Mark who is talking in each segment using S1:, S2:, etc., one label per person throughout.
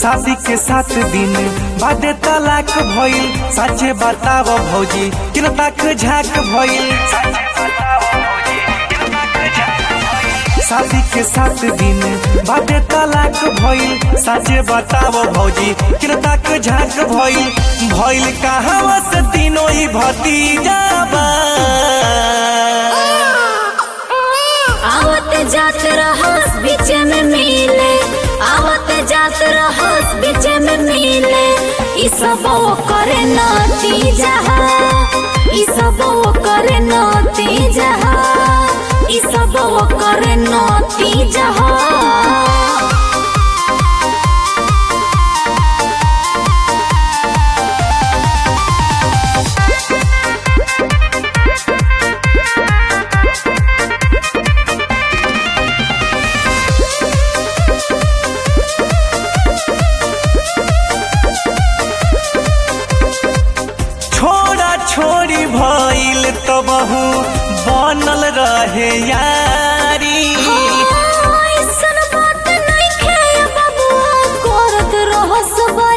S1: शादी के सात दिन बादे तलाक भइल सचे बताव भौजी किन तक झाक भइल शादी के सात दिन बादे तलाक भइल सचे बताव भौजी किन तक झाक भइल भइल कहावा से तीनों ही भतीजा बा
S2: आवत जात रहस बीच में मिले आवत जात रहस बीच में मिले ई सब करे नतीजा ई सब करे नतीजा ई सब करे नतीजा
S1: छोड़ा छोड़ी भइल तबहू बनल रहे यारी
S2: ऐसन बात नइखे बबुआ करत रहस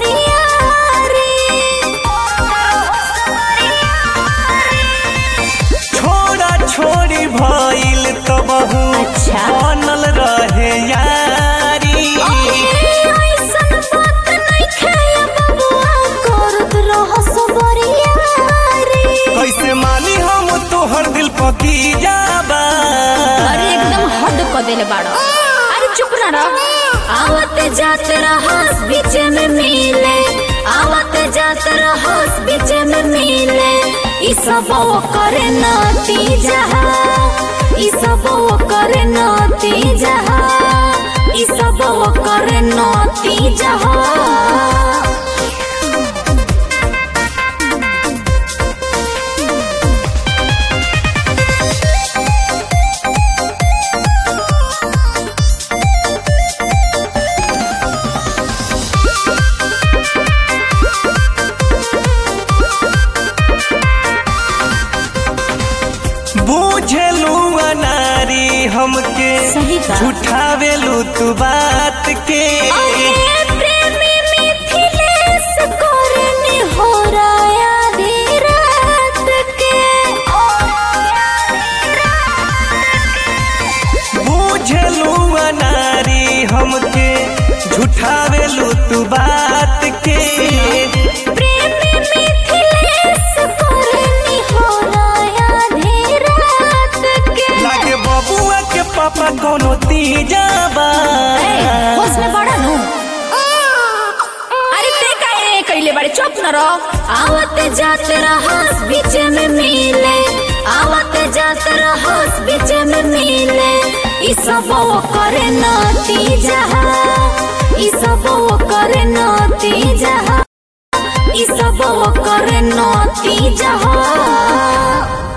S2: बरियारी
S1: छोड़ा छोड़ी भइल तबहू
S2: अच्छा।
S1: बनल रहे यारी
S2: ऐसन बात नइखे बबुआ करत रहस बरियारी
S1: कैसे मानी हम तोहर दिल पकी जाबा
S2: अरे एकदम हद क देले बाड़ो अरे चुप ना रह आवत जात रहस बीच में मिले आवत जात रहस बीच में मिले ई सब करे नतीजा ई सब करे नतीजा ई सब करे नतीजा
S1: बुझेलू अनारी हमके
S2: सही बा।
S1: झूठावेलू तू बात के
S2: अरे प्रेमी मिथिलेश करनी हो राया दी रात के
S1: बुझलू अनारी हमके झूठावेलू तू बात के
S2: प्रेमी मिथिलेश करनी हो राया दी रात के
S1: लागे बबुआ के पापा कोनो तीजाबा
S2: ए, होश में पड़ा नु अरे ते काहे कइले बाड़े चुप न रहो आवत जात रहस बीच में मिले आवत जात रहस बीच में मिले ई सब करे नतीजा ई सब करे नतीजा ई सब करे नतीजा